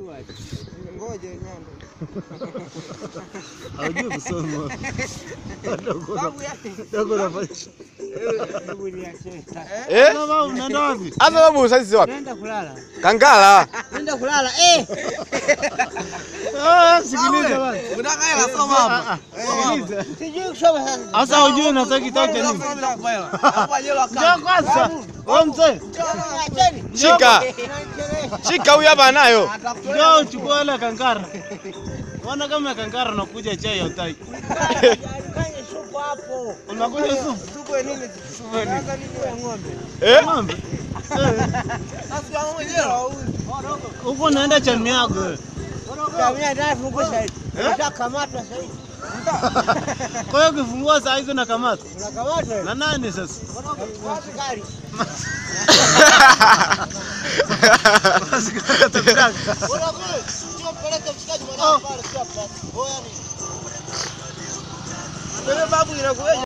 Ngoja nyando. Hawajui kusoma. Dogo na- Babu yake. dogo nafanya. Hebu niache. Eh? Mama, unaenda wapi? Hasa babu sasa wapi? Nenda kulala. Kangala. Nenda kulala. Eh. Ah, sikiliza bwana. Unataka hela soma hapa. Sikiliza. Sijui kusoma sasa. Sasa hujui nataka kitake nini? Nakupa hela. Hapa jela Njoo kama. kwanza. Wewe mzee, Acheni. Shika. Shika huyu hapa anayo. njoo uchukue hela ya kankara. Ona kama ya kankara unakuja chai hautaki. Fanye supu hapo. Unakuja supu. Supu ya nini? Supu ya nini? ya ng'ombe. Eh? Ng'ombe. Eh, Sasa kama mwenyewe. Huko naenda chami yako. wewe. Kamia ndani fungu sasa hivi. Unakamatwa sasa hivi. Kwa hiyo ukifungua saa hizo nakamata. Unakamatwa. Na nani sasa? Askari. Askari atakutaka. Unakuja. Sio peleke mshikaji mwanangu pale sio hapa. Oya ni. Wewe babu inakuwa